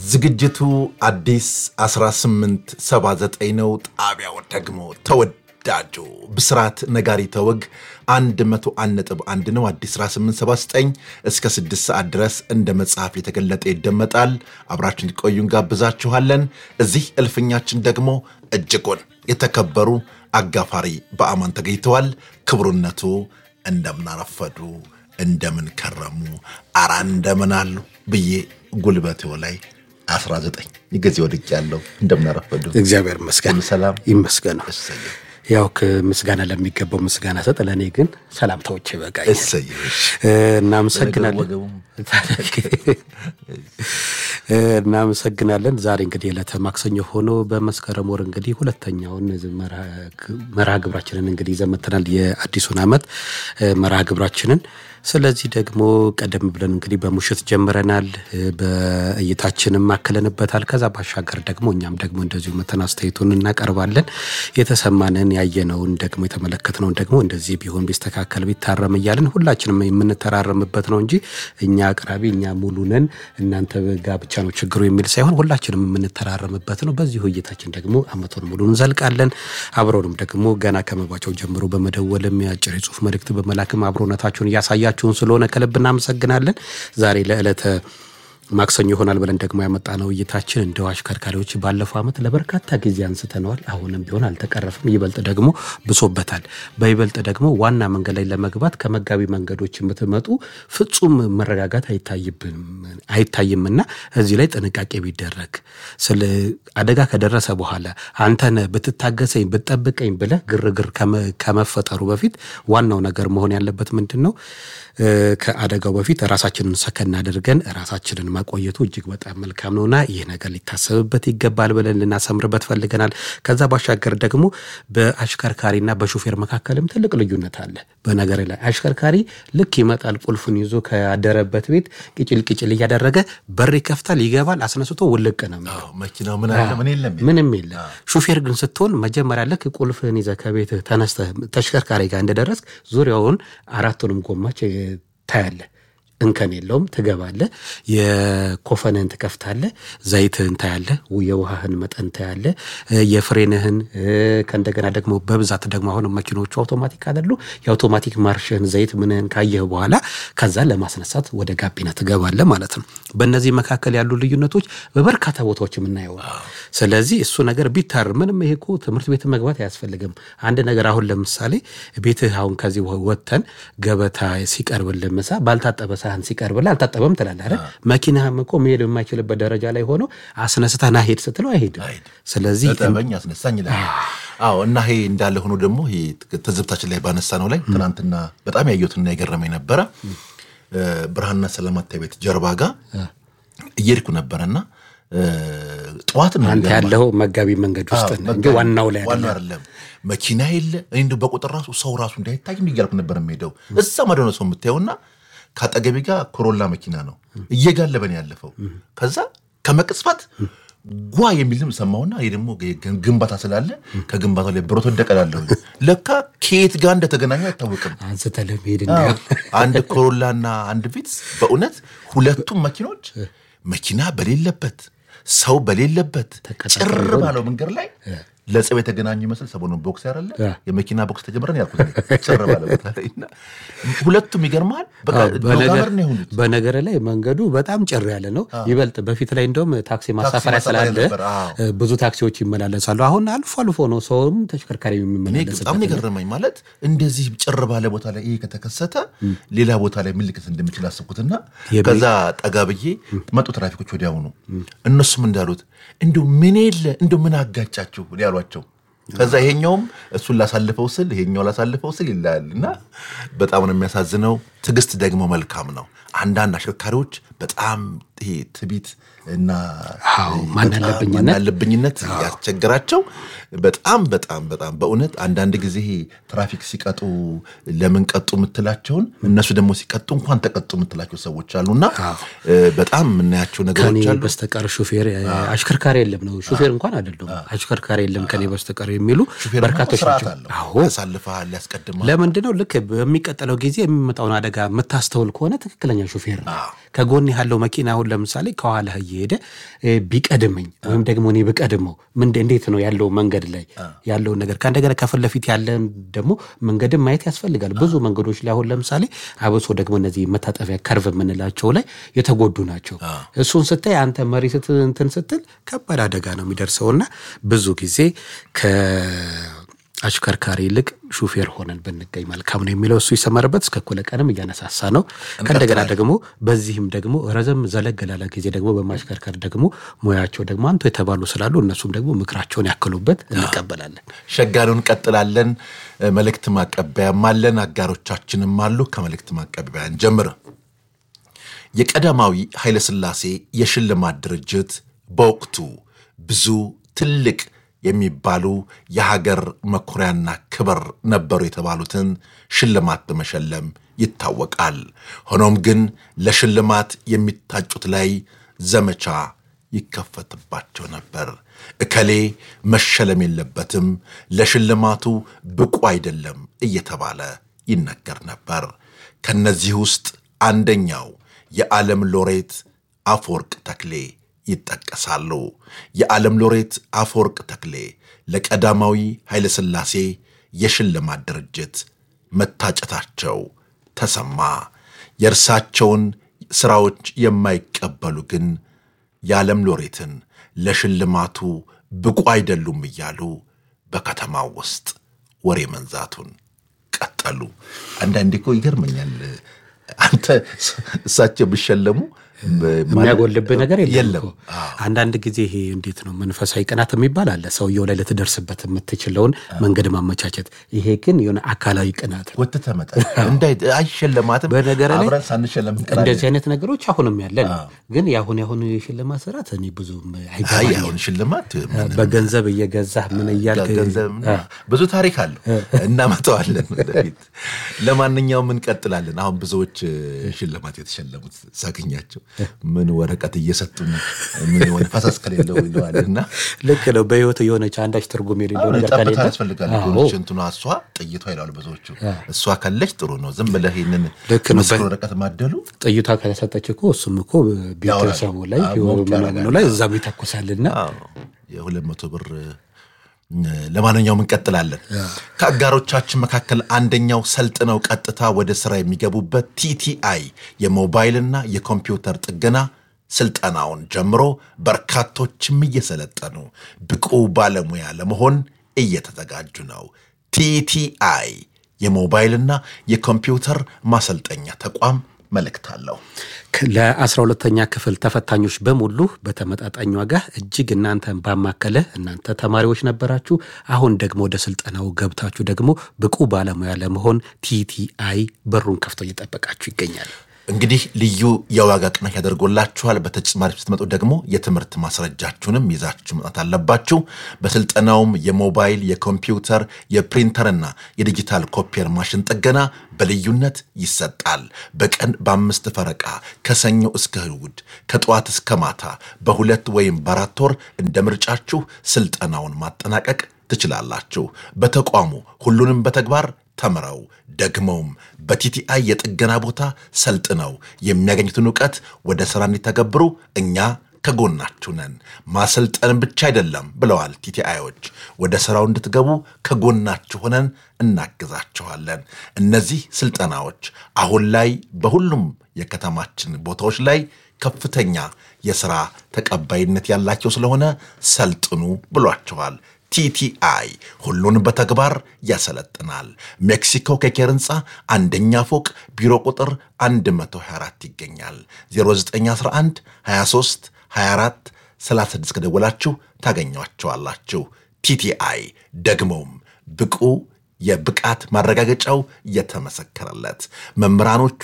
ዝግጅቱ አዲስ 1879 ነው። ጣቢያው ደግሞ ተወዳጁ ብስራት ነጋሪተ ወግ 101.1 ነው። አዲስ 1879 እስከ 6 ሰዓት ድረስ እንደ መጽሐፍ የተገለጠ ይደመጣል። አብራችን ቆዩ እንጋብዛችኋለን። እዚህ እልፍኛችን ደግሞ እጅጉን የተከበሩ አጋፋሪ በአማን ተገኝተዋል። ክብሩነቱ እንደምናረፈዱ እንደምን ከረሙ አራ እንደምን አሉ ብዬ ጉልበቴው ላይ 19 ጊዜ ወድቅ ያለው እንደምናረፈዱ እግዚአብሔር ይመስገን ሁሉ ሰላም ይመስገን። እሰየው ያው ከምስጋና ለሚገባው ምስጋና ሰጥ፣ ለእኔ ግን ሰላምታዎች ይበቃኛል። እሰየው እናመሰግናለን ወገቡም እናመሰግናለን። ዛሬ እንግዲህ ዕለተ ማክሰኞ ሆኖ በመስከረም ወር እንግዲህ ሁለተኛውን መርሃ ግብራችንን እንግዲህ ይዘን መጥተናል። የአዲሱን ዓመት መርሃ ግብራችንን ስለዚህ ደግሞ ቀደም ብለን እንግዲህ በሙሽት ጀምረናል፣ በእይታችንም አክለንበታል። ከዛ ባሻገር ደግሞ እኛም ደግሞ እንደዚሁ መተን አስተያየቱን እናቀርባለን። የተሰማንን ያየነውን ደግሞ የተመለከትነውን ደግሞ እንደዚህ ቢሆን ቢስተካከል ቢታረም እያለን ሁላችንም የምንተራረምበት ነው እንጂ እኛ አቅራቢ እኛ ሙሉ ነን እናንተ ጋ ብቻ ነው ችግሩ የሚል ሳይሆን ሁላችንም የምንተራረምበት ነው። በዚሁ እይታችን ደግሞ አመቱን ሙሉ እንዘልቃለን። አብረውንም ደግሞ ገና ከመባቸው ጀምሮ በመደወልም የአጭር የጽሁፍ መልእክት በመላክም አብሮነታችሁን እያሳያችሁን ስለሆነ ከልብ እናመሰግናለን። ዛሬ ለዕለተ ማክሰኞ ይሆናል ብለን ደግሞ ያመጣነው እይታችን እንደው አሽከርካሪዎች ባለፈው ዓመት ለበርካታ ጊዜ አንስተነዋል። አሁንም ቢሆን አልተቀረፍም። ይበልጥ ደግሞ ብሶበታል። በይበልጥ ደግሞ ዋና መንገድ ላይ ለመግባት ከመጋቢ መንገዶች የምትመጡ ፍጹም መረጋጋት አይታይምና እዚህ ላይ ጥንቃቄ ቢደረግ ስለ አደጋ ከደረሰ በኋላ አንተነ ብትታገሰኝ ብትጠብቀኝ ብለህ ግርግር ከመፈጠሩ በፊት ዋናው ነገር መሆን ያለበት ምንድን ነው? ከአደጋው በፊት ራሳችንን ሰከን አድርገን ራሳችንን ማቆየቱ እጅግ በጣም መልካም ነውና ይህ ነገር ሊታሰብበት ይገባል ብለን ልናሰምርበት ፈልገናል። ከዛ ባሻገር ደግሞ በአሽከርካሪና በሹፌር መካከልም ትልቅ ልዩነት አለ። በነገር ላይ አሽከርካሪ ልክ ይመጣል፣ ቁልፉን ይዞ ካደረበት ቤት ቅጭል ቅጭል እያደረገ በር ይከፍታል፣ ይገባል፣ አስነስቶ ውልቅ ነው መኪናው ምን አለ ምን የለም ምንም የለ። ሹፌር ግን ስትሆን መጀመሪያ ልክ ቁልፍህን ይዘህ ከቤትህ ተነስተህ ተሽከርካሪ ጋር እንደደረስክ ዙሪያውን አራቱንም ጎማች ታያለህ። እንከን የለውም። ትገባለህ፣ የኮፈንህን ትከፍታለህ፣ ዘይትህን ታያለህ፣ የውሃህን መጠን ታያለህ፣ የፍሬንህን ከእንደገና ደግሞ በብዛት ደግሞ አሁን መኪኖቹ አውቶማቲክ አይደሉ። የአውቶማቲክ ማርሽህን ዘይት ምንህን ካየህ በኋላ ከዛ ለማስነሳት ወደ ጋቢና ትገባለህ ማለት ነው። በእነዚህ መካከል ያሉ ልዩነቶች በበርካታ ቦታዎች የምናየው ስለዚህ እሱ ነገር ቢታር ምንም ይሄ እኮ ትምህርት ቤት መግባት አያስፈልግም። አንድ ነገር አሁን ለምሳሌ ቤትህ አሁን ከዚህ ወጥተን ገበታ ሲቀርብልህ ምሳ ባልታጠበ ሳህን ሲቀርብልህ አልታጠበም ትላለህ አይደል? መኪናህም እኮ መሄድ የማይችልበት ደረጃ ላይ ሆኖ አስነስተህ ና ሄድ ስትለው አይሄድም። ስለዚህ ጠበኝ አስነሳኝ ይላል። አዎ እና ይሄ እንዳለ ሆኖ ደግሞ ይሄ ትዝብታችን ላይ ባነሳ ነው ላይ ትናንትና በጣም ያየሁትና የገረመኝ ነበረ። ብርሃንና ሰላማታ ቤት ጀርባ ጋር እየሄድኩ ነበረና ጠዋት ነው አንተ ያለው መጋቢ መንገድ ውስጥ ነው እንጂ ዋናው ላይ ዋናው አይደለም። መኪና የለ እኔ እንደው በቁጥር ራሱ ሰው ራሱ እንዳይታይ እያልኩ ነበር የምሄደው። እዛ ማደሆነ ሰው የምታየውና ከአጠገቤ ጋር ኮሮላ መኪና ነው እየጋለበን ያለፈው። ከዛ ከመቅጽበት ጓ የሚል ድምፅ ሰማሁና ይህ ደግሞ ግንባታ ስላለ ከግንባታው ላይ ብሮት ወደቀላለሁ። ለካ ከየት ጋር እንደተገናኙ አይታወቅም። አንስተህ ለመሄድ አንድ ኮሮላና አንድ ቪትስ በእውነት ሁለቱም መኪኖች መኪና በሌለበት ሰው በሌለበት ጭር ባለው መንገድ ላይ ለጸብ የተገናኙ ይመስል ሰሞኑን ቦክስ ያደለ የመኪና ቦክስ ተጀምረን ያልኩት ጭር ባለ ቦታ ላይ እና ሁለቱም ይገርማል። ጋመር ነው የሆኑት። በነገር ላይ መንገዱ በጣም ጭር ያለ ነው። ይበልጥ በፊት ላይ እንደውም ታክሲ ማሳፈሪያ ስላለ ብዙ ታክሲዎች ይመላለሳሉ። አሁን አልፎ አልፎ ነው ሰውም ተሽከርካሪ የሚመላለስበት። በጣም የገረመኝ ማለት እንደዚህ ጭር ባለ ቦታ ላይ ይሄ ከተከሰተ ሌላ ቦታ ላይ ምን ሊከሰት እንደሚችል አስብኩትና ከዛ ጠጋ ብዬ መጡ ትራፊኮች ወዲያውኑ እነሱም እንዳሉት እንዲሁ ምን የለ እንዲሁ ምን አጋጫችሁ ያሏቸው ከዛ ይሄኛውም እሱን ላሳልፈው ስል ይሄኛው ላሳልፈው ስል ይላል እና በጣም ነው የሚያሳዝነው። ትዕግስት ደግሞ መልካም ነው። አንዳንድ አሽከርካሪዎች በጣም ይሄ ትቢት እና ማናለብኝነት ያስቸግራቸው በጣም በጣም በጣም በእውነት አንዳንድ ጊዜ ትራፊክ ሲቀጡ ለምን ቀጡ የምትላቸውን እነሱ ደግሞ ሲቀጡ እንኳን ተቀጡ የምትላቸው ሰዎች አሉና በጣም የምናያቸው ነገሮች አሉ። በስተቀር ሹፌር አሽከርካሪ የለም ነው ሹፌር እንኳን አይደለም አሽከርካሪ የለም ከኔ በስተቀር የሚሉ በርካቶች ናቸው። ያሳልፈሃል፣ ያስቀድማል። ለምንድን ነው ልክ በሚቀጥለው ጊዜ የሚመጣውን አደጋ አደጋ የምታስተውል ከሆነ ትክክለኛ ሹፌር ነው። ከጎን ያለው መኪና አሁን ለምሳሌ ከኋላህ እየሄደ እ፣ ቢቀድመኝ ወይም ደግሞ እኔ ብቀድመው ምንድ እንዴት ነው ያለው መንገድ ላይ ያለውን ነገር ከእንደገና ከፊት ለፊት ያለን ደግሞ መንገድን ማየት ያስፈልጋል። ብዙ መንገዶች ላይ አሁን ለምሳሌ አብሶ ደግሞ እነዚህ መታጠፊያ ከርቭ የምንላቸው ላይ የተጎዱ ናቸው። እሱን ስታይ አንተ መሪ ስት እንትን ስትል ከባድ አደጋ ነው የሚደርሰውና ብዙ ጊዜ ከአሽከርካሪ ይልቅ ሹፌር ሆነን ብንገኝ መልካም ነው የሚለው እሱ ይሰመርበት። እስከ እኩለ ቀንም እያነሳሳ ነው። ከእንደገና ደግሞ በዚህም ደግሞ ረዘም ዘለግ ላለ ጊዜ ደግሞ በማሽከርከር ደግሞ ሙያቸው ደግሞ አንቱ የተባሉ ስላሉ እነሱም ደግሞ ምክራቸውን ያክሉበት እንቀበላለን። ሸጋኑ እንቀጥላለን። መልእክት ማቀበያም አለን፣ አጋሮቻችንም አሉ። ከመልእክት ማቀበያን ጀምር። የቀዳማዊ ኃይለሥላሴ የሽልማት ድርጅት በወቅቱ ብዙ ትልቅ የሚባሉ የሀገር መኩሪያና ክብር ነበሩ የተባሉትን ሽልማት በመሸለም ይታወቃል። ሆኖም ግን ለሽልማት የሚታጩት ላይ ዘመቻ ይከፈትባቸው ነበር። እከሌ መሸለም የለበትም፣ ለሽልማቱ ብቁ አይደለም እየተባለ ይነገር ነበር። ከነዚህ ውስጥ አንደኛው የዓለም ሎሬት አፈወርቅ ተክሌ ይጠቀሳሉ። የዓለም ሎሬት አፈወርቅ ተክሌ ለቀዳማዊ ኃይለሥላሴ የሽልማት ድርጅት መታጨታቸው ተሰማ። የእርሳቸውን ሥራዎች የማይቀበሉ ግን የዓለም ሎሬትን ለሽልማቱ ብቁ አይደሉም እያሉ በከተማው ውስጥ ወሬ መንዛቱን ቀጠሉ። አንዳንዴ እኮ ይገርመኛል። አንተ እሳቸው ቢሸለሙ የሚያጎልብህ ነገር የለም የለም። እኮ። አንዳንድ ጊዜ ይሄ እንዴት ነው መንፈሳዊ ቅናት የሚባል አለ። ሰውየው ላይ ልትደርስበት የምትችለውን መንገድ ማመቻቸት። ይሄ ግን የሆነ አካላዊ ቅናት ነው። ወጥተህ መጣ እንዳይ አይሸለማትም። በነገር ላይ አብረን ሳንሸለም እንቀራለን። እንደዚህ አይነት ነገሮች አሁንም ያለን ግን የአሁን የአሁኑ የሽልማት ስርዓት እኔ ብዙም አይ አይገባኝም። አሁን ሽልማት ምን በገንዘብ እየገዛህ ምን እያልክ ገንዘብ ብዙ ታሪክ አለው፣ እናመጣዋለን ወደፊት። ለማንኛውም እንቀጥላለን። አሁን ብዙዎች ሽልማት የተሸለሙት ሳገኛቸው ምን ወረቀት እየሰጡ ነው ምን የሆነ ፈሰስ ከሌለው ይለዋል እና ልክ ነው። በህይወት የሆነች አንዳች ትርጉም የሌለው ነገር ጠብታ ከሌለ ያስፈልጋል። አዎ። ሆነች እንትኗ እሷ ጥይቷ ይላሉ ብዙዎቹ። እሷ ካለች ጥሩ ነው። ዝም ብለህ ይህንን ልክ ነው። ምስክር ወረቀት ማደሉ ጥይቷ ከተሰጠች እኮ እሱም እኮ ቤተሰቡ ላይ አዎ፣ ሞቅ ምናምኑ ያደርጋል። ላይ እዛም ይተኩሳልና የሁለት መቶ ብር ለማንኛውም እንቀጥላለን። ከአጋሮቻችን መካከል አንደኛው ሰልጥነው ቀጥታ ወደ ስራ የሚገቡበት ቲቲአይ የሞባይልና የኮምፒውተር ጥገና ስልጠናውን ጀምሮ በርካቶችም እየሰለጠኑ ብቁ ባለሙያ ለመሆን እየተዘጋጁ ነው። ቲቲአይ የሞባይልና የኮምፒውተር ማሰልጠኛ ተቋም መልእክት አለው። ለአስራ ሁለተኛ ክፍል ተፈታኞች በሙሉ በተመጣጣኝ ዋጋ እጅግ እናንተን ባማከለ እናንተ ተማሪዎች ነበራችሁ። አሁን ደግሞ ወደ ስልጠናው ገብታችሁ ደግሞ ብቁ ባለሙያ ለመሆን ቲቲአይ በሩን ከፍቶ እየጠበቃችሁ ይገኛል። እንግዲህ ልዩ የዋጋ ቅናሽ ያደርጎላችኋል። በተጨማሪ ስትመጡ ደግሞ የትምህርት ማስረጃችሁንም ይዛችሁ መጣት አለባችሁ። በስልጠናውም የሞባይል፣ የኮምፒውተር፣ የፕሪንተርና የዲጂታል ኮፒየር ማሽን ጥገና በልዩነት ይሰጣል። በቀን በአምስት ፈረቃ ከሰኞ እስከ እሑድ ከጠዋት እስከ ማታ በሁለት ወይም በአራት ወር እንደ ምርጫችሁ ስልጠናውን ማጠናቀቅ ትችላላችሁ። በተቋሙ ሁሉንም በተግባር ተምረው ደግመውም በቲቲአይ የጥገና ቦታ ሰልጥነው የሚያገኙትን እውቀት ወደ ሥራ እንዲተገብሩ እኛ ከጎናችሁ ነን። ማሰልጠን ብቻ አይደለም ብለዋል ቲቲአዮች። ወደ ሥራው እንድትገቡ ከጎናችሁ ሆነን እናግዛችኋለን። እነዚህ ስልጠናዎች አሁን ላይ በሁሉም የከተማችን ቦታዎች ላይ ከፍተኛ የሥራ ተቀባይነት ያላቸው ስለሆነ ሰልጥኑ ብሏቸዋል። ቲቲአይ ሁሉን በተግባር ያሰለጥናል። ሜክሲኮ ኬኬር ህንፃ አንደኛ ፎቅ ቢሮ ቁጥር 124 ይገኛል። 0911 23 24 36 ከደወላችሁ ታገኟቸዋላችሁ። ቲቲአይ ደግሞም ብቁ የብቃት ማረጋገጫው የተመሰከረለት መምህራኖቹ